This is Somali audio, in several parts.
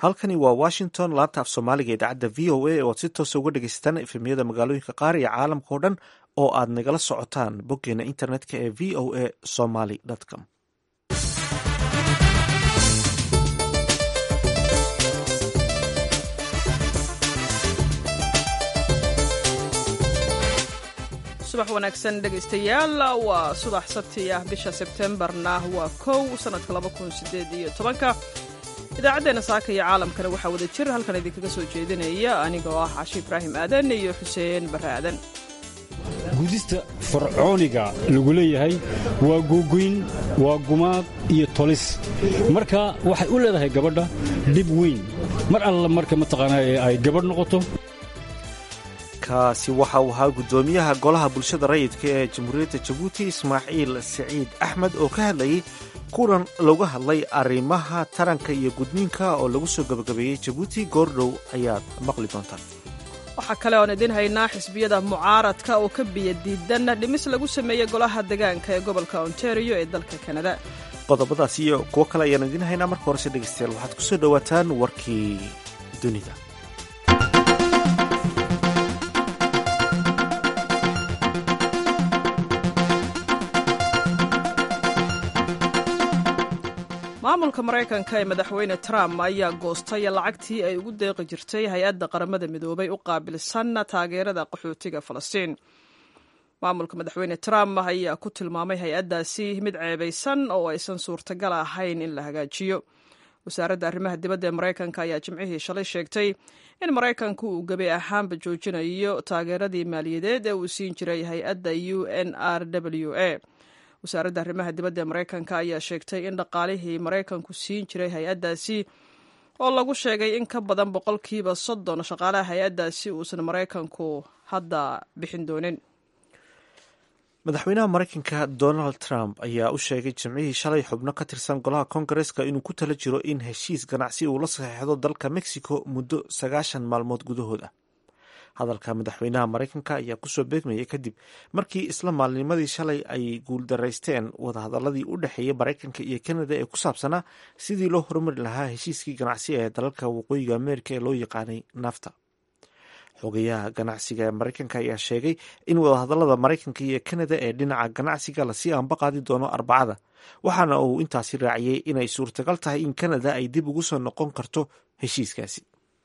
halkani waa washington laanta af soomaaliga idaacadda v o a oad si toosa uga dhegeysataan efemyada magaalooyinka qaar iyo caalamka oo dhan oo aad nagala socotaan boggeena internetka ee v o a somaly com subax wanaagsan dhegaystayaal waa subax sabti ah bisha sebtembarna waa kow sanadka laba kun sideed iyo tobanka idaacaddeenna saaka iyo caalamkana waxaa wada jir halkan idinkaga soo jeedinaya anigoo ah cashi ibraahim aadan iyo xuseen barre aadan gudista fircooniga lagu leeyahay waa googoyn waa gumaad iyo tolis marka waxay u leedahay gabadha dhib weyn mar alla marka mataqaanaa ay gabadh noqoto kaasi waxa uu ahaa guddoomiyaha golaha bulshada rayidka ee jamhuuriyadda jabuuti ismaaciil siciid axmed oo ka hadlayay kulan looga hadlay arrimaha taranka iyo gudniinka oo lagu soo gabagabeeyey jabuuti goordhow ayaad maqli doontaan waxaa kale oon idiin haynaa xisbiyada mucaaradka oo ka biya diidan dhimis lagu sameeyey golaha degaanka ee gobolka ontario ee dalka kanada qodobadaas iyo kuwo kale ayaan idiin haynaa marka horese dhegeystayaal waxaad ku soo dhowaataan warkii dunida maamulka maraykanka ee madaxweyne trump ayaa goostay lacagtii ay ugu deeqi jirtay hay-adda qaramada midoobay u qaabilsan taageerada qaxootiga falastiin maamulka madaxweyne trump ayaa ku tilmaamay hay-addaasi mid ceebaysan oo aysan suurtagal ahayn in la hagaajiyo wasaaradda arrimaha dibadda ee maraykanka ayaa jimcihii shalay sheegtay in maraykanku uu gebi ahaanba joojinayo taageeradii maaliyadeed ee uu siin jiray hay-adda u n r w a wasaaradda arrimaha dibadda ee maraykanka ayaa sheegtay in dhaqaalihii maraykanku siin jiray hay-addaasi oo lagu sheegay in ka badan boqolkiiba soddon shaqaalaha hay-addaasi uusan maraykanku hadda bixin doonin madaxweynaha maraykanka donald trump ayaa u sheegay jimcihii shalay xubno ka tirsan golaha kongareska inuu ku tala jiro in heshiis ganacsi uu la saxeexdo dalka mexico muddo sagaashan maalmood gudahood ah hadalka madaxweynaha maraykanka ayaa kusoo beegmayay kadib markii isla maalnimadii shalay ay guuldaraysteen wadahadaladii u dhexeeyay maraykanka iyo kanada ee ku saabsanaa sidii loo horumari lahaa heshiiskii ganacsi ee dalalka waqooyiga ameerika ee loo yaqaanay nafta xogayaha ganacsiga ee maraykanka ayaa sheegay in wadahadalada maraykanka iyo kanada ee dhinaca ganacsiga lasii aanbaqaadi doono arbacada waxaana uu intaasi raaciyey inay suurtagal tahay in kanada ay dib ugu soo noqon karto heshiiskaasi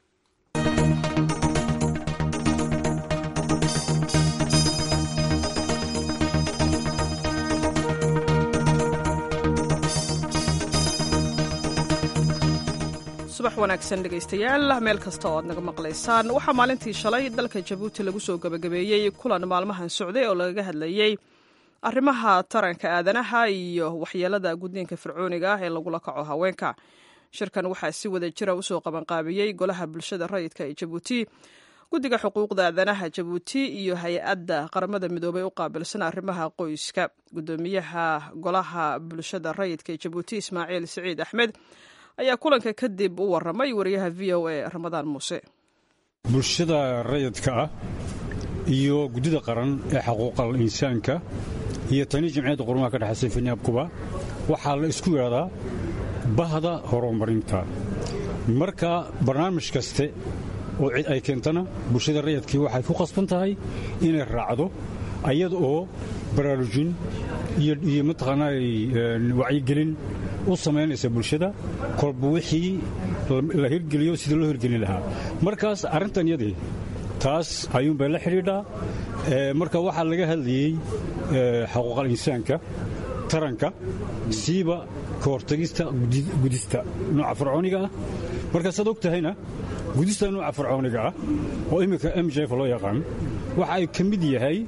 subax wanaagsan dhegaystayaal meel kasta oo aad naga maqlaysaan waxaa maalintii shalay dalka jabuuti lagu soo gabagabeeyey kulan maalmahan socday oo lagaga hadlayey arrimaha taranka aadanaha iyo waxyeelada gudniinka fircooniga ah ee lagula kaco haweenka shirkan waxaa si wada jira usoo qabanqaabiyey golaha bulshada rayidka ee jabuuti guddiga xuquuqda aadanaha jabuuti iyo hay-adda qaramada midoobay u qaabilsan arrimaha qoyska gudoomiyaha golaha bulshada rayidka ee jabuuti ismaaciil siciid axmed ayaa kulanka kadib u waramay wariyaha v o a ramadaan muuse bulshada rayidka ah iyo guddida qaran ee xaquuqal insaanka iyo tani jamciyadda qurumaha ka dhexaysa finaabkuba waxaa la isku yidhahdaa bahda horumarinta marka barnaamij kaste oo cid ay keentana bulshada rayidkii waxay ku qasban tahay inay raacdo ayada oo baraarujin iyo mataqaanaa wacyigelin u samaynaysa bulshada kolba wixii la hirgeliyo sidii loo hirgelin lahaa markaas arrintan yadii taas ayuunbay la xidhiidhaa marka waxaa laga hadlayey xaquuqal insaanka taranka siiba ka hortagista gudista nooca fircooniga ah markaasaad og tahayna gudista nooca fircooniga ah oo imminka m jf loo yaqaan waxa ay ka mid yahay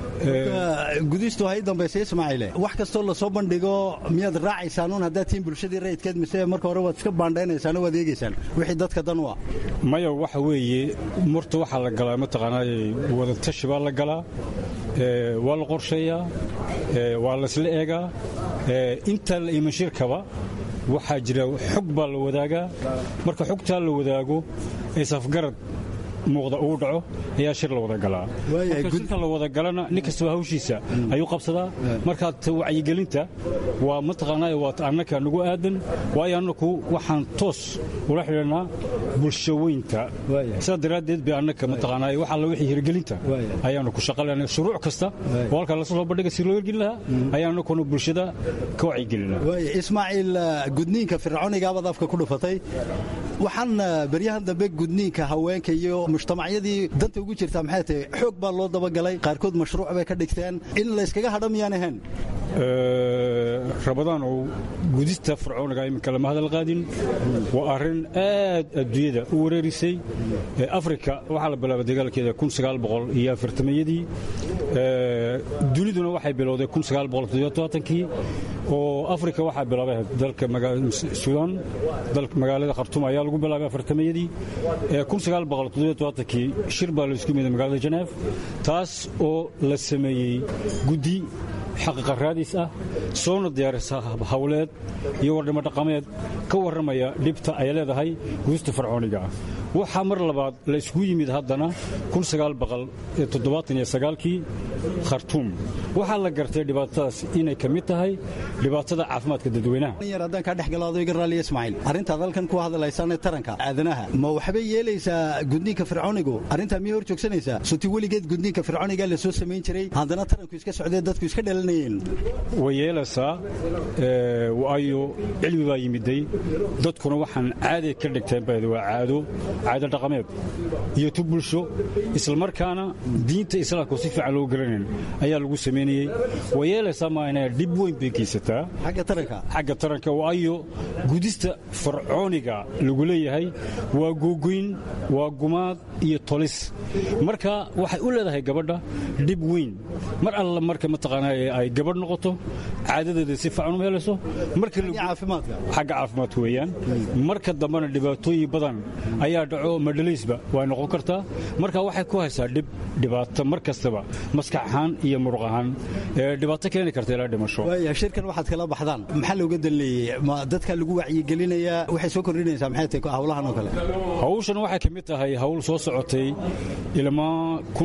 gudistu hay dambaysa ismaaciile wax kastoo lasoo bandhigo miyaad raacaysaanun haddaad tihiin bulshadii rayidkeed mise marka hore waad iska baandhaynaysaan waad eegaysaan wixii dadka dan u ah maya waxa weeye marta waxaa la galaa mataqaanaa wadatashi baa la galaa waa la qorsheeyaa waa laysla eegaa intaa la iman shirkaba waxaa jira xog baa la wadaagaa marka xogtaa la wadaago ee safgarad muuqda uu dhaco ayaa shir la wada galaa marka shirka la wada galana nin kastaba hawshiisa ayuu qabsadaa markaa wacyigelinta waa mataqaanaa waa annaka nagu aadan waayo annaku waxaan toos ula xidhanaa bulshaweynta sidaa daraaddeed bay annaka mataqaanaa wax alla wixii hirgelinta ayaanu ku shaqalayna shuruuc kasta oo halkaa lasoo bandhiga si loo hirgelin lahaa ayaa annakuna bulshada ka wacyigelinaa ismaaciil gudniinka fircoonigaabad afka ku dhufatay waxaan beryahan dambe gudniinka haweenka iyo mujtamacyadii danta ugu jirtaa maxay tahay xoog baa loo dabagalay qaarkood mashruuc bay ka dhigteen in layskaga hadha miyaan ahayn rabadaan oo gudista fircooniga iminka lama hadal qaadin waa arrin aad adduunyada u wareerisay afrika waxaa la bilaabay dagaalkeeda iyo afartamayadii duniduna waxay bilowday kii oo afrika waxaa bilaabay dalka suudaan magaalada khartuum ayaa lagu bilaabay afartamayadii kii shir baa laisku miday magaalada janeef taas oo la sameeyey guddi xaqiiqa raadis ah soona diyaarisa hawleed iyo wardhimo dhaqameed ka warramaya dhibta ay leedahay gudista fircooniga ah waxaa mar labaad la isugu yimid haddana kii khartuum waxaa la gartay dhibaatadaas inay ka mid tahay dhibaatada caafimaadka dadweynaha yar haddaan kaa dhex galo adoo iga raaliya ismaaciil arrintaad halkan ku hadlaysaanee taranka aadanaha ma waxbay yeelaysaa gudniinka fircoonigu arrintaa miyay hor joogsanaysaa suti weligeed gudniinka fircoonigaa la soo samayn jiray haddana taranku iska socdee dadku iska dhalanayeen way yeelaysaa waayo cilmi baa yimiday dadkuna waxaan caaday ka dhigteen bad waa caado caado dhaqameed iyo tu bulsho islamarkaana diinta islaamka si fiican loo garanayn ayaa lagu samaynayey way yeelaysaa maana dhib weyn bay geysataa xagga taranka waayo gudista fircooniga lagu leeyahay waa googoyn waa gumaad iyo tolis marka waxay u leedahay gabadha dhib weyn mar alla marka mataqaanaa ay gabadh noqoto caadadeeda si fiican uma helayso xagga caafimaadka weeyaan marka dambena dhibaatooyin badan ayaa dhaco madhalaysba way noqon kartaa marka waxay ku haysaa dhib dhibaato mar kastaba maskax ahaan iyo muruq ahaan dhibaato keeni karta ilaa dhimasho shirkan waxaad kala baxdaan maxaa looga danleeyey ma dadka lagu wacyigelinayaa waxay soo kordhinaysaa maxay tahay hawlahan oo kale hawshan waxay ka mid tahay hawl soo socotay ilmaa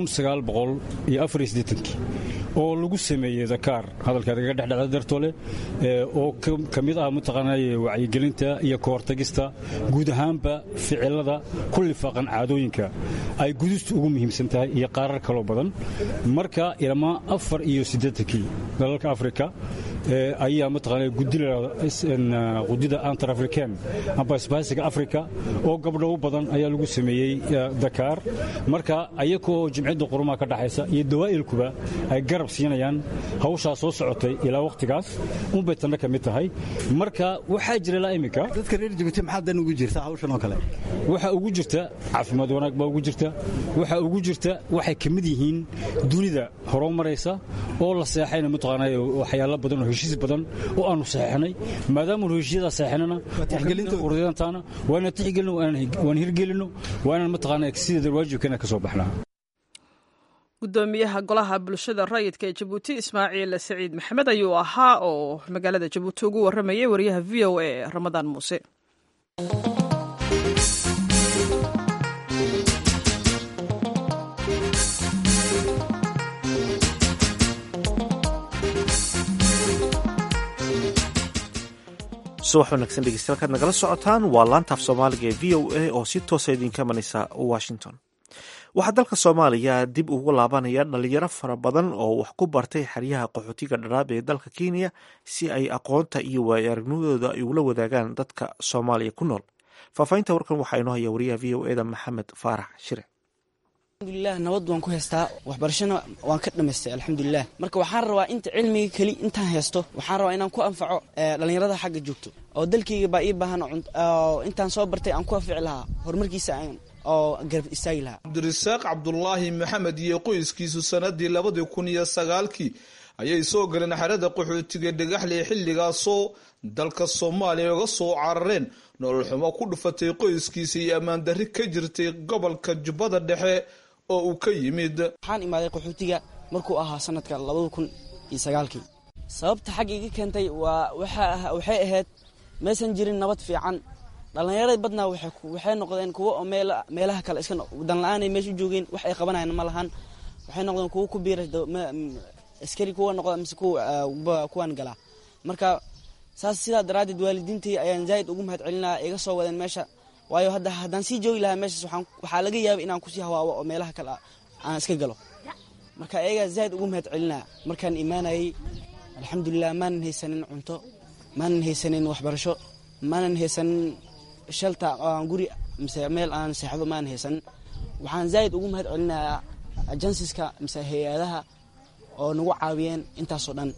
oo lagu sameeyey dakaar hadalkaad kaga dhexdhacda dartoole oo ka mid ah mataqaanay wacyigelinta iyo kahortagista guud ahaanba ficilada ku lifaaqan caadooyinka ay gudistu ugu muhiimsan tahay iyo qaarar kaloo badan marka ilmaa afar iyo siddeetankii dalalka afrika ayaa mataqaanay gudida antar african amba isbaahisiga afrika oo gabdho u badan ayaa lagu sameeyey dakaar marka ayakoo jimciyadda qurumaha ka dhaxaysa iyo dawaa'ilkuba ay garab siinayaan hawshaa soo socotay ilaa wakhtigaas unbay tanna ka mid tahay marka waxaa jira ilaa iminka dadka reer jibuuti maxaa dan ugu jirta hawshan oo kale waxaa ugu jirta caafimaad wanaag baa ugu jirta waxaa ugu jirta waxay ka mid yihiin dunida horoo maraysa oo la seexayna mataqaanay waxyaalo badan oo heshiis badan oo aanu saxeexnay maadaamaanu heshiisyada saxeexnana urdantaana waa inaan tixgelino waan hirgelino waa inaan mataqaanaa sideeda waajibkeena ka soo baxnaa gudoomiyaha golaha bulshada rayidka ee jabuuti ismaaciil saciid maxamed ayuu ahaa oo magaalada jabuuti ugu waramayay wariyaha v o a ramadaan muuse subax wanaagsan dhegeystayaal kaad nagala socotaan waa laantaaf soomaaliga ee v o a oo si toosa idinka imanaysa washington waxaa dalka soomaaliya dib ugu laabanaya dhalinyaro fara badan oo wax ku bartay xeryaha qaxootiga dharaab ee dalka kenya si ay aqoonta iyo waayo aragnimadooda ay ugula wadaagaan dadka soomaaliya ku nool faahfaahinta warkan waxaa inoo haya wariyaha v o eda maxamed faarax shire alxamdulilah nabad waan ku haystaa waxbarashana waan ka dhamaystay alxamdulilah marka waxaan rabaa inta cilmiga keli intaan haysto waxaan rabaa inaan ku anfaco dhallinyarada xagga joogto oo dalkayga baa ii baahan oo intaan soo bartay aan ku anfici lahaa horumarkiisa oo garab istaagi lahaa cabdirasaaq cabdulaahi maxamed iyo qoyskiisu sanadii labadii kun iyo sagaalkii ayay soo galeen xerada qaxootiga dhagaxley xilligaasoo dalka soomaaliya uga soo carareen nolol xumo ku dhufatay qoyskiisa iyo ammaan darri ka jirtay gobolka jubbada dhexe oo uu ka yimid waxaan imaaday qaxootiga markuu ahaa sanadka labada kun iyo sagaalkii sababta xagga iga keentay waa waxay ahayd maysan jirin nabad fiican dhallinyarada badnaa waxay noqdeen kuwo oo meelaha kale iska wadan la-aan ay meesha u joogeen wax ay qabanayaan ma lahan waxay noqdeen kuwo ku biira askari kuwa noqda mise kuwan galaa marka saas sidaa daraaddeed waalidiintii ayaan zaaid ugu mahad celinaya iga soo wadeen meesha waayo hadda haddaan sii joogi lahaa meeshaas waxaa laga yaabay inaan kusii hawaawo oo meelaha kale aan iska galo marka ayagaa zaaid ugu mahad celinaya markaan imaanayay alxamdulilah maanan haysanin cunto maanan haysanin waxbarasho maanan haysanin shalta guri mise meel aan seexdo maanan haysanin waxaan zaaid ugu mahad celinayaa ajansiska mise hay-adaha oo nagu caawiyeen intaasoo dhan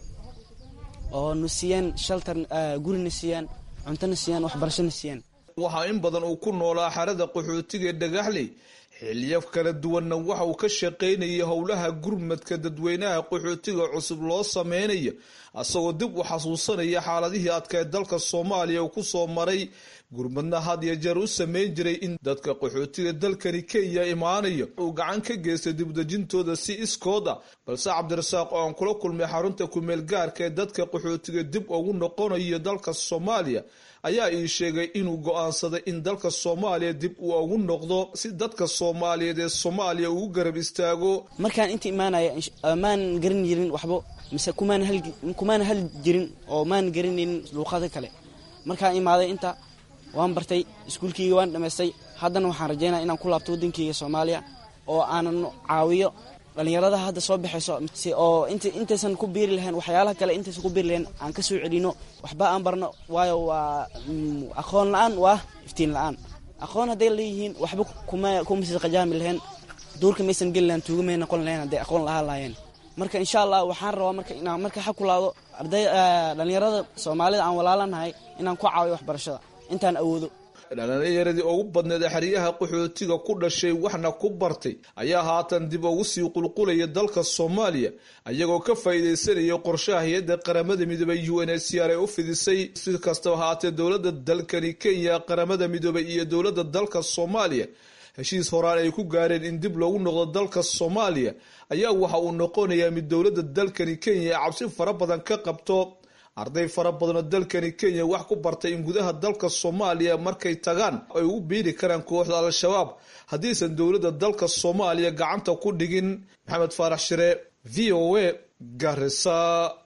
oo na siiyeen shaltar gurina siiyaan cuntona siiyaan waxbarashona siiyaan waxaa in badan uu ku noolaa xerada qaxootiga ee dhagaxley xiliyo kala duwanna waxa uu ka shaqaynayay howlaha gurmadka dadweynaha qaxootiga cusub loo sameynayo asagoo dib u xasuusanaya xaaladihii adkae dalka soomaaliya uu kusoo maray gurmadna had iyo jeer u sameyn jiray in dadka qaxootiga dalkani kenya imaanaya uu gacan ka geystay dibdejintooda si iskood ah balse cabdirasaaq oo aan kula kulmay xarunta kumeel gaarka ee dadka qaxootiga dib ugu noqonayo dalka soomaaliya ayaa ii sheegay inuu go-aansaday in dalka soomaaliya dib uu ugu noqdo si dadka soomaaliyeed ee soomaaliya ugu garab istaago markaan inta imaanaya maan garan jirin waxbo mise kumaana hali jirin oo maan garanaynin luuqada kale markaan imaaday inta waan bartay iskuulkeyga waan dhammaystay haddana waxaan rajaynaya inaan ku laabto waddankeyga soomaaliya oo aanan caawiyo dhallinyarada hadda soo baxayso oo intaysan ku biiri lahayn waxyaalaha kale intaysan ku biiri lahayn aan ka soo celino waxba aan barno waayo waa aqoon la-aan waa iftiin la-aan aqoon hadday leeyihiin waxba kumasi qajaami lahayn duurka maysan geli lahayn tuuga may noqon lahayn hadday aqoon lahaan lahaayeen marka insha allah waxaan rabaa marka inaan marka xa kulaado arday dhallinyarada soomaalida aan walaalanahay inaan ku caawiyo waxbarashada intaan awoodo dhalinyaradii ugu badneed xeryaha qaxootiga ku dhashay waxna ku bartay ayaa haatan dib ugu sii qulqulaya dalka soomaaliya ayagoo ka faa'iidaysanaya qorshaha hay-adda qaramada midoobay u n h c r ee u fidisay si kastaba haatee dowladda dalkani kenya qaramada midoobay iyo dowladda dalka soomaaliya heshiis horaan ay ku gaareen in dib loogu noqdo dalka soomaaliya ayaa waxa uu noqonayaa mid dowladda dalkani kenya ee cabsi fara badan ka qabto arday fara badanoo dalkani kenya wax ku bartay in gudaha dalka soomaaliya markay tagaan ay ugu biiri karaan kooxda al-shabaab haddiisan dowladda dalka soomaaliya gacanta ku dhigin maxamed faarax shire v o a garisa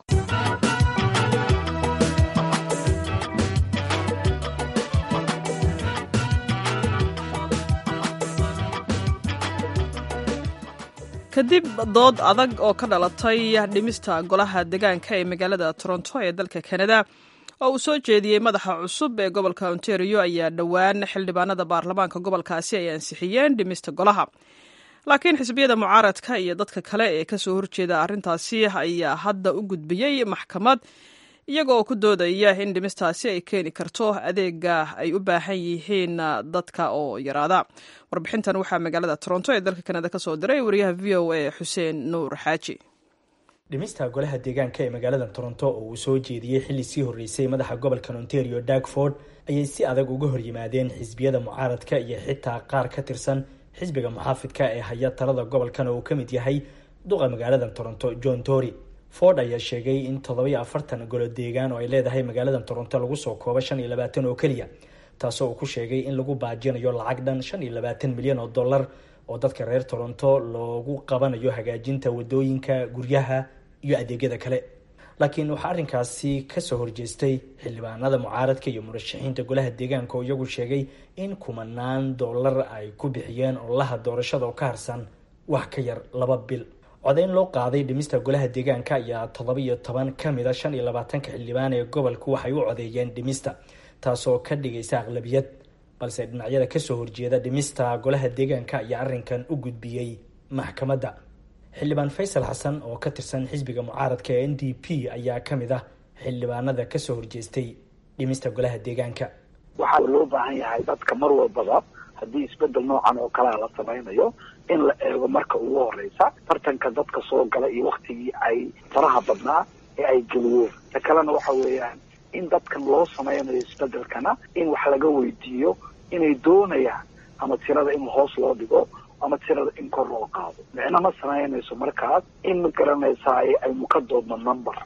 kadib dood adag oo ka dhalatay dhimista golaha degaanka ee magaalada toronto ee dalka kanada oo uu soo jeediyey madaxa cusub ee gobolka ontario ayaa dhowaan xildhibaanada baarlamaanka gobolkaasi ay ansixiyeen dhimista golaha laakiin xisbiyada mucaaradka iyo dadka kale ee kasoo horjeeda arrintaasi ayaa hadda u gudbiyey maxkamad iyagoo ku doodaya in dhimistaasi ay keeni karto adeega ay u baahan yihiin dadka oo yaraada warbixintan waxaa magaalada toronto ee dalka kanada kasoo diray wariyaha v o a xuseen nuur xaaji dhimista golaha deegaanka ee magaalada toronto oo uu soo jeediyey xilli sii horreysay madaxa gobolka ontario darkford ayay si adag uga hor yimaadeen xisbiyada mucaaradka iyo xitaa qaar ka tirsan xisbiga muxaafidka ee haya talada gobolkan oo uu ka mid yahay duqa magaalada toronto john tory ford ayaa sheegay in toddobiyo afartan golo deegaan oo ay leedahay magaalada toronto lagu soo koobo shan iyo labaatan oo keliya taasoo uu ku sheegay in lagu baajinayo lacag dhan shan iyo labaatan milyan oo dollar oo dadka reer toronto loogu qabanayo hagaajinta wadooyinka guryaha iyo adeegyada kale laakiin waxaa arrinkaasi kasoo horjeestay xildhibaanada mucaaradka iyo murashaxiinta golaha deegaanka oo iyagu sheegay in kumanaan dollar ay ku bixiyeen ololaha doorashada oo ka harsan wax ka yar laba bil codeyn loo qaaday dhimista golaha deegaanka ayaa toddoba iyo toban ka mid a shan iyo labaatanka xildhibaan ee gobolku waxay u codeeyeen dhimista taasoo ka dhigaysa aqlabiyad balse dhinacyada kasoo horjeeda dhimista golaha deegaanka ayaa arrinkan u gudbiyey maxkamadda xildhibaan faysal xasan oo ka tirsan xisbiga mucaaradka ee n d p ayaa ka mid ah xildhibaanada kasoo horjeestay dhimista golaha deegaanka waxaa loo baahan yahay dadka mar walbaba haddii isbedel noocan oo kalea la samaynayo in la eego marka ugu horeysa tartanka dadka soo gala iyo waktigii ay faraha badnaa ee ay geliyeen ta kalena waxa weeyaan in dadkan loo samaynayo isbedelkana in wax laga weydiiyo inay doonayaan ama tirada in hoos loo dhigo ama tirada in kor loo qaado micno ma samaynayso markaas in ma garanaysaa aynu ka doodno number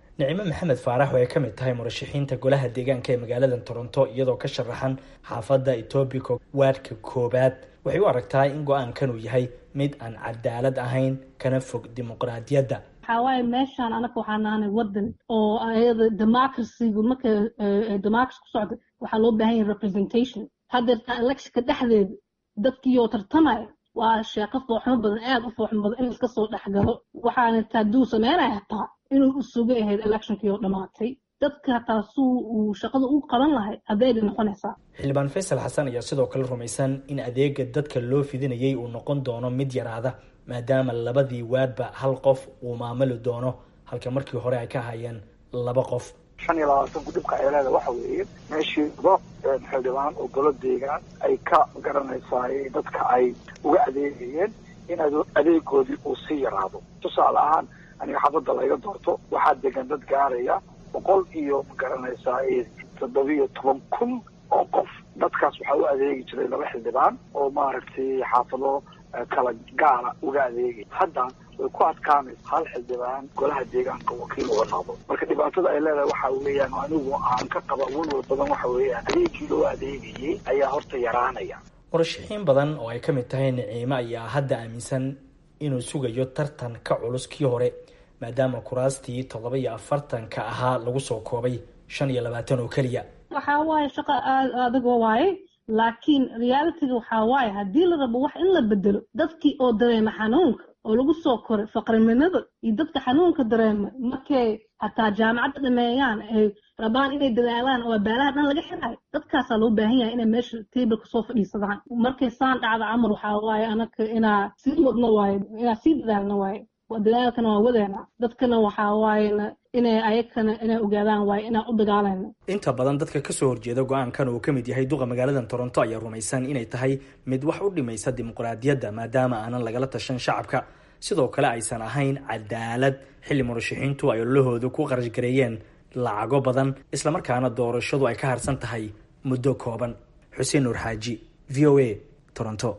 nicimo maxamed faarax oo ay ka mid tahay murashaxiinta golaha deegaanka ee magaalada toronto iyadoo ka sharaxan xaafadda etobico waadhka koobaad waxay u aragtaa in go-aankan uu yahay mid aan cadaalad ahayn kana fog dimuqraadiyadda waxaa waaye meeshaan anaga waxaan nahanay wadan oo ayada democracygu marka democracy ku socda waxaa loo baahan yahay representation haddeertaa electionka dhexdeeda dadkiioo tartamaya waa sheeko fooxmo badan aada u fooxmo badan in iska soo dhexgalo waxaana taaduu sameynaya hataa inuu u suga ahayd electionkii oo dhammaatay dadka hataa suu uu shaqada u qaban lahay haddayba noqonaysaa xildhibaan faysal xasan ayaa sidoo kale rumaysan in adeega dadka loo fidinayay uu noqon doono mid yaraada maadaama labadii waadba hal qof uu maamuli doono halka markii hore ay ka hayeen laba qof shan iyo labaatanku dhibka ay leeda waxa weeye meeshii do xildhibaan oo golo deegaan ay ka garanaysaay dadka ay uga adeegayeen in adeegoodii uu sii yaraado tusaale ahaan aniga xabadda layga doorto waxaa degan dad gaaraya boqol iyo magaranaysaa toddobiyo toban kun oo qof dadkaas waxaa u adeegi jiray laba xildhibaan oo maaragtay xaafado kala gaara uga adeegay hadda way ku adkaanaysa hal xildhibaan golaha deegaanka wakiil uga noqdo marka dhibaatada ay leedahay waxa weeyaan anigu aan ka qaba walwal badan waxa weeyaan adeegii loo adeegayay ayaa horta yaraanaya murashaxiin badan oo ay ka mid tahay niciimo ayaa hadda aaminsan inuu sugayo tartan ka culus kii hore maadaama kuraastii toddoba iyo afartanka ahaa lagu soo koobay shan iyo labaatan oo keliya waxaa waaye shaqo aad adagoo waaye laakiin realityga waxaa waaye haddii la rabo wax in la bedelo dadkii oo dareema xanuunka oo lagu soo koray faqriminada iyo dadka xanuunka dareema markay hataa jaamacadda dhameeyaan ay rabaan inay dadaalaan oo baalaha dhan laga xirayo dadkaasaa loo baahan yahay inay meesha tableka soo fadhiisadaan markay saan dhacda camar waxaa waaye anaka inaa sii wadno waaye inaa sii dadaalno waaye dadaalkana waa wadeena dadkana waxaa waayena inay ayakana inay ogaadaan waaye inaan u dagaalayno inta badan dadka kasoo horjeeda go-aankan uu ka mid yahay duqa magaalada toronto ayaa rumaysan inay tahay mid wax u dhimaysa dimuqraadiyadda maadaama aanan lagala tashan shacabka sidoo kale aysan ahayn cadaalad xilli murashaxiintu ay ololahooda ku qarash gareeyeen lacago badan islamarkaana doorashadu ay ka harsan tahay muddo kooban xuseen nuur xaaji v o a toronto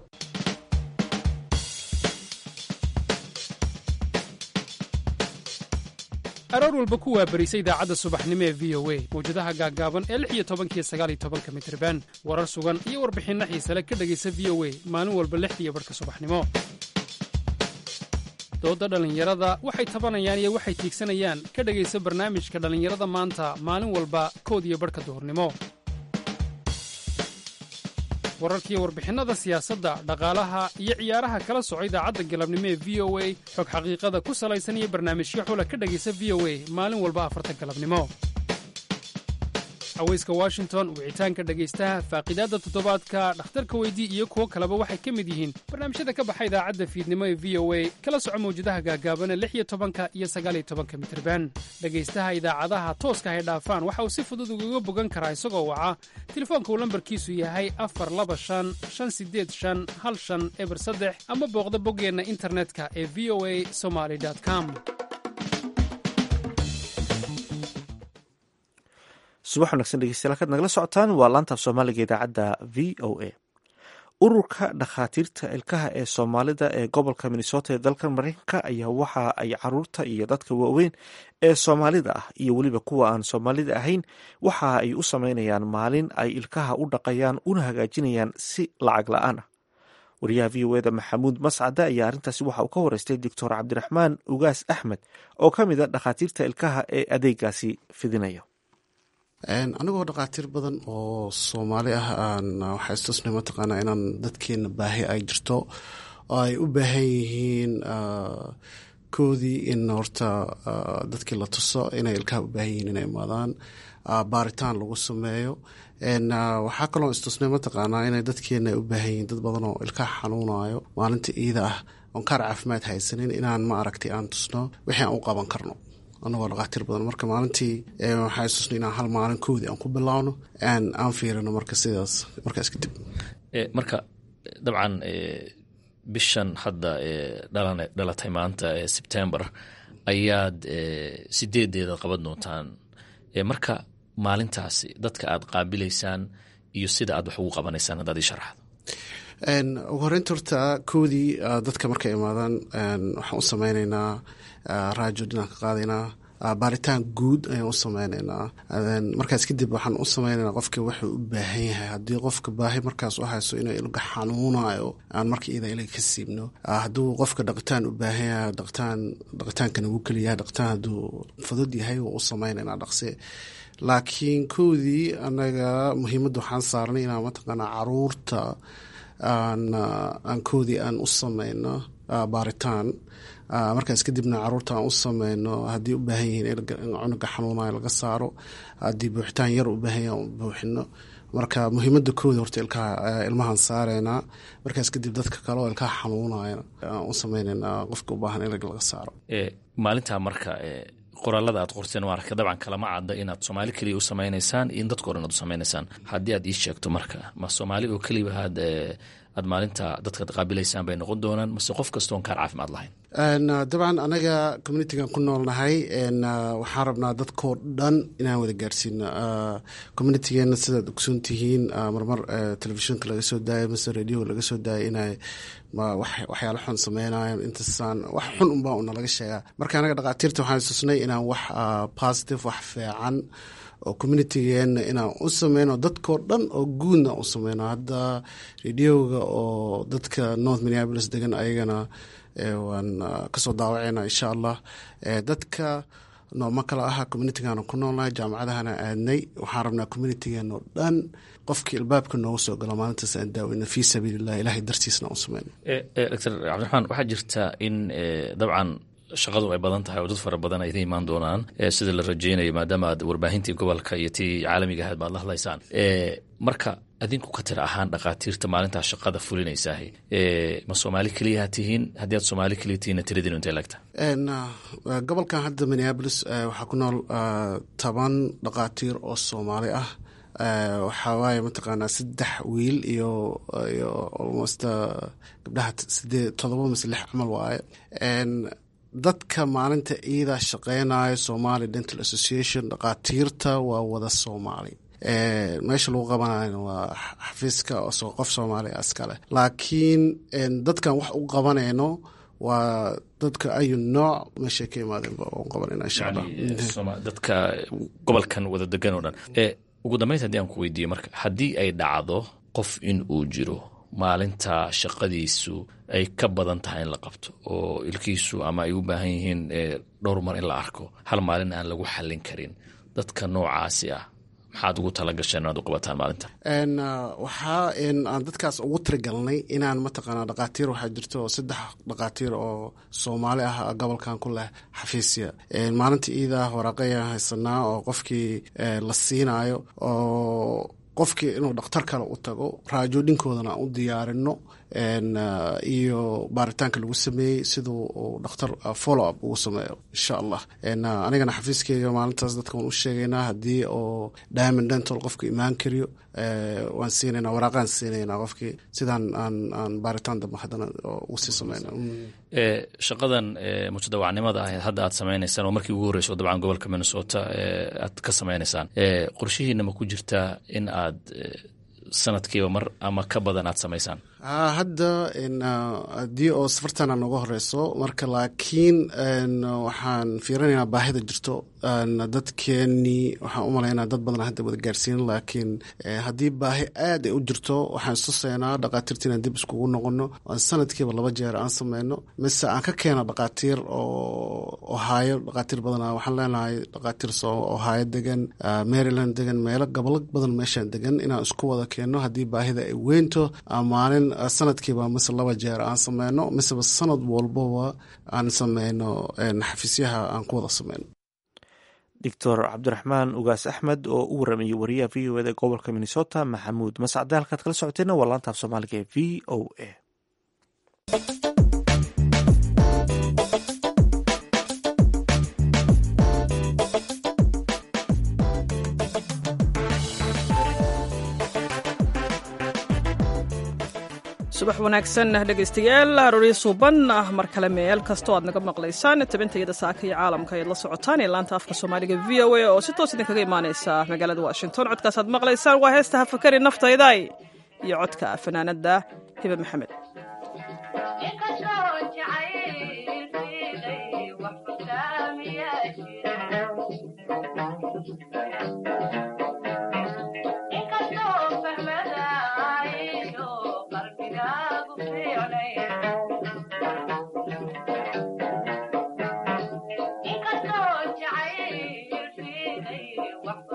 aroor walba ku waabarisa idaacadda subaxnimo ee v o a mawjadaha gaaggaaban ee lix iyo tobankiyo sagaal iyo tobanka mitriban warar sugan iyo warbixinno xiisale ka dhegaysa v o a maalin walba lixdiiyo barhka subaxnimo doodda dhallinyarada waxay tabanayaan iyo waxay tiigsanayaan ka dhegaysa barnaamijka dhallinyarada maanta maalin walba kood iyo barhka duhurnimo wararkiiyo warbixinnada siyaasadda dhaqaalaha iyo ciyaaraha kala soco idaacadda galabnimo ee v o a xog xaqiiqada ku salaysan iyo barnaamijyo xula ka dhegaysa v o a maalin walba afarta galabnimo haweyska washington wicitaanka dhegaystaha faaqiidaadda toddobaadka dhakhtarka weydii iyo kuwo kaleba waxay ka mid yihiin barnaamijyada ka baxa idaacadda fiidnimo ee v o a kala soco mawjadaha gaagaabana lix iyo tobanka iyo sagaaliyo tobanka mitirban dhegaystaha idaacadaha tooska hay dhaafaan waxa uu si fudud ugaga bogan karaa isagoo waca telefoonka uu lambarkiisu yahay afar laba shan shan sideed shan hal shan eber saddex ama booqda boggeenna internetka ee v o a somaly com subax wanagsan dhegeystayaal kaad nagala socotaan waa laanta af soomaaliga idaacadda v o a ururka dhakhaatiirta ilkaha ee soomaalida ee gobolka minnesota ee dalka mareykanka ayaa waxa ay caruurta iyo dadka waaweyn ee soomaalida ah iyo weliba kuwa aan soomaalida ahayn waxa ay u sameynayaan maalin ay ilkaha u dhaqayaan una hagaajinayaan si lacag la-aan ah wariyaha v o eda maxamuud mascade ayaa arrintaasi waxa uu ka wareystay doctor cabdiraxmaan ugaas axmed oo ka mid a dhakhaatiirta ilkaha ee adeegaasi fidinaya anigoo dhakhaatiir badan oo soomaali ah aan waxaa istusnay mataqaanaa inaan dadkeena baahi ay jirto oo ay u baahan yihiin koodii in horta dadkii la tuso inay ilkaha u baahan yihiin inay imaadaan baaritaan lagu sameeyo waxaa kaloo istusnay mataqaanaa inay dadkeena ay u baahan yihiin dad badan oo ilkaha xanuunayo maalinta iida ah oon kaar caafimaad haysanin inaan ma aragtay aan tusno wixii aan u qaban karno anagoo dhakhaatiir badan marka maalintii waxaa isusna inaan hal maalin koodii aan ku bilaawno aan fiirino marka sidaas markaas kadib marka dabcan bishan hadda dhalatay maanta ee sebtembar ayaad sideedeeda qaban doontaan marka maalintaasi dadka aad qaabilaysaan iyo sida aad wax ugu qabanaysaan haddaad ii sharaxdo ugu horeynta horta koodii dadka markay imaadaan waxaan u sameyneynaa raajo dhinaan ka qaadaynaa baaritaan guud ayaan u sameyneynaa markaas kadib waxaan u sameyneynaa qofka wuxuu u baahan yahay haddii qofka baahi markaas u hayso inuu ilga xanuunayo aan marka iyada ilaga ka siibno hadduu qofka dhaqitaan u baahan yahay dhaqitaan dhaqitaankana wuu keliyahay dhaqitaan hadduu fudud yahay waa u sameyneynaa dhaqsi laakiin kowdii anaga muhiimadda waxaan saarnay inaan mataqaanaa caruurta aan koodii aan u sameyno baaritaan markaas kadibna caruurta aan u sameyno haddii u baahan yihiin in cunuga xanuunayo laga saaro haddii buuxitaan yar u baahan yahay buuxino marka muhiimada kooda horta ilkaha ilmahan saareynaa markaas kadib dadka kale oo ilkaha xanuunaya aan u sameyneynaa qofka u baahan in laga saaro maalintaa marka qoraalada aad qorteen waa arka dabcan kalama cadda inaad soomaali keliya u sameynaysaan iyo in dadka o dhan aad u sameynaysaan haddii aad ii sheegto marka ma soomaali oo keliya aad aad maalinta dadka qaabilaysaan bay noqon doonaan mase qof kastoon kaar caafimaad lahayn dabcan anaga communitigan ku noolnahay waxaan rabnaa dadkoo dhan inaan wada gaarsiino communitigeena sidaad ogsoon tihiin marmar telefishinka laga soo daayo mase radioga laga soo daayo inay waxyaalo xun sameynayan intasaan wax xun unbaa una laga sheegaa marka anaga dhaqaatiirta waxaan isusnay inaan wax positive wax fiican oo communitigeena inaan u sameyno dadkoo dhan oo guudna u sameyno hadda radioga oo dadka north minneapolis degan ayagana waan kasoo daawaceyna insha allah dadka nooma kala aha communitigaana ku noolnahay jaamacadahana aadnay waxaan rabnaa communitigeena oo dhan qofkii ilbaabka nooga soo galo maalintaas aan daaweyna fii sabiililah ilahay dartiisna u sameyno doctor cabdiraxmaan waxaa jirta in dabcan shaqadu ay badan tahay oo dad fara badan ay imaan doonaan sida la rajeynayo maadaama aad warbaahintii gobolka iyo tii caalamiga ahayd baad la hadlaysaan marka adinku ka tira ahaan dhakhaatiirta maalintaa shaqada fulinaysaah ma soomaali keliyaha tihiin haddii aad soomaali keliya tihiinna tiradiinu intay lagta gobolkan hadda minneabolis waxaa ku nool toban dhakhaatiir oo soomaali ah waxaa waaye mataqaanaa saddex wiil iyo iyo almost gabdhaha sideed todoba mise lix camal waaye dadka maalinta iidaa shaqeynayo somali dental association dhakhaatiirta waa wada soomaali meesha lagu qabanayna waa xafiiska qof soomaaliya iskale laakiin dadkan wax u qabanayno waa dadka ayu nooc meeshay ka imaadeenba u qabanayna insha allah dadka gobolkan wada degan oo dhan ugu dambeynta haddii aan ku weydiiyo marka haddii ay dhacdo qof in uu jiro maalinta shaqadiisu ay ka badan tahay in la qabto oo ilkiisu ama ay u baahan yihiin dhowr mar in la arko hal maalin aan lagu xallin karin dadka noocaasi ah maxaad ugu tala gasheen inaad u qabataan maalinta waxaa aan dadkaas ugu tirigalnay inaan mataqaanaa dhakhaatiir waxaa jirto saddex dhakhaatiir oo soomaali ah gobolkan ku leh xafiisya maalinta iidaa waraaqayaan haysanaa oo qofkii la siinayo oo qofkii inuu dhakhtar kale u tago raajoodhinkoodana aan u diyaarino iyo baaritaanka lagu sameeyey siduu uu dhakhtar follow up ugu sameeyo insha allah anigana xafiiskeyga maalintaas dadka waan u sheegaynaa haddii oo diamond dental qofka imaan kariyo waan siinayna waraaqaan siinaynaa qofkii sidaan aan aan baaritaan dambe haddana ugu sii sameyna shaqadan mutadawacnimada ahayd hadda aad sameynaysaan oo markii ugu horreyso dabcan gobolka minnesota aad ka sameynaysaan qorshihiina ma ku jirtaa in aad sanadkiiba mar ama ka badan aad samaysaan hadda haddii oo safartana nooga horeyso marka laakiin waxaan fiirinaynaa baahida jirto dadkeenii waxaan u malaynaa dad badan hadda wada gaarsiinin laakiin haddii baahi aad ay u jirto waxaan istusaynaa dhakhaatiirta inaan dib iskugu noqono aan sanadkiiba laba jeer aan sameyno mise aan ka keena dhakhaatiir oo ohaayo dhakhaatiir badana waxaan leenahay dhakhaatiir ohaayo degan maryland degan meelo gobolo badan meeshaan degan inaan isku wada keeno haddii baahida ay weynto maalin sanadkiiba mise laba jeer aan sameyno miseba sanad walbaba aan sameyno xafiisyaha aan ku wada sameyno doctor cabdiraxmaan ugaas axmed oo u waramayay wariyaha v o eda gobolka minnesota maxamuud mascade halkaad kala socoteena waa laantaaf soomaaliga ee v o a subax wanaagsan dhegaystayaal arooryo suuban ah mar kale meel kastoo aad naga maqlaysaan tabintayada saaka iyo caalamka ayaad la socotaan ee laanta afka soomaaliga v o a oo si toos idinkaga imaaneysa magaalada washington codkaasaad maqlaysaan waa heesta hafakari naftayday iyo codka fanaanada hibe maxamed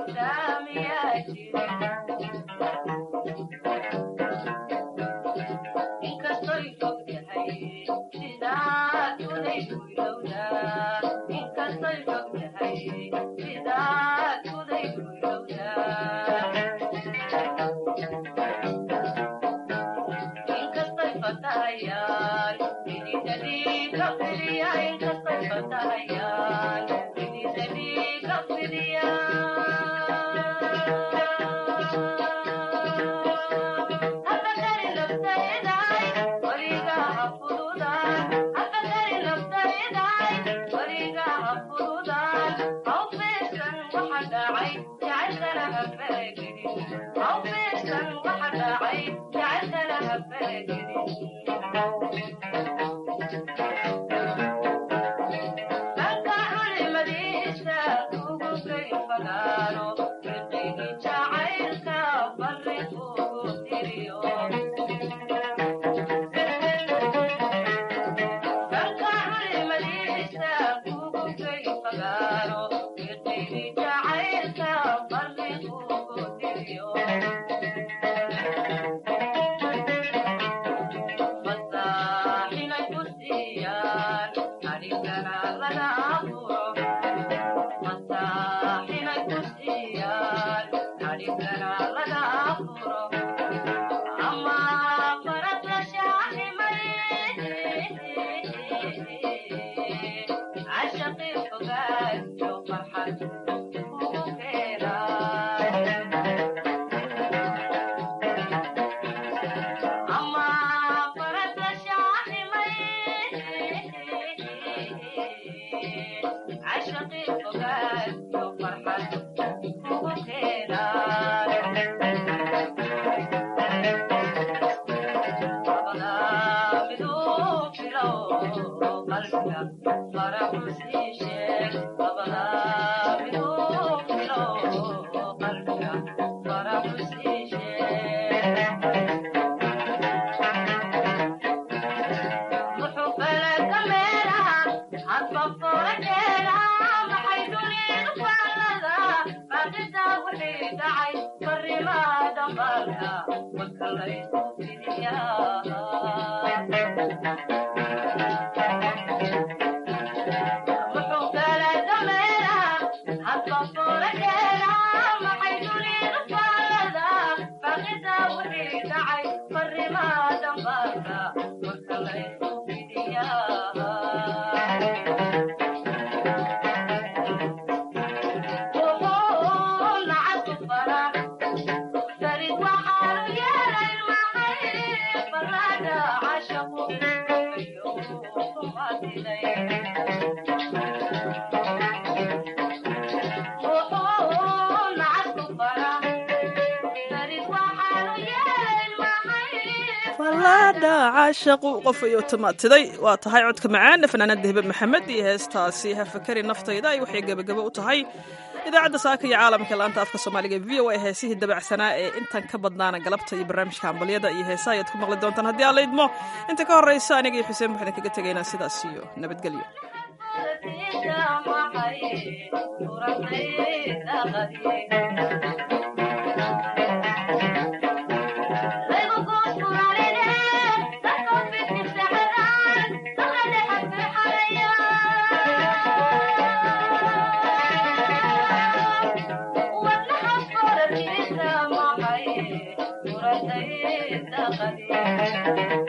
caashaqu qof ayuu tamaatiday waa tahay codka macaana fanaanada hibe maxamed iyo heestaasi hafakari naftayda ay waxay gebagabo u tahay idaacadda saaka iyo caalamka laanta afka soomaaliga v o a heesihii dabacsanaa ee intan ka badnaana galabta iyo barnaamijka hambalyada iyo heesaha ayaad ku maqli doontaan haddii aan laydmo inta ka horraysa aniga iyo xuseen waxaan kaga tegaynaa sidaas iyo nabadgelyo Thank you.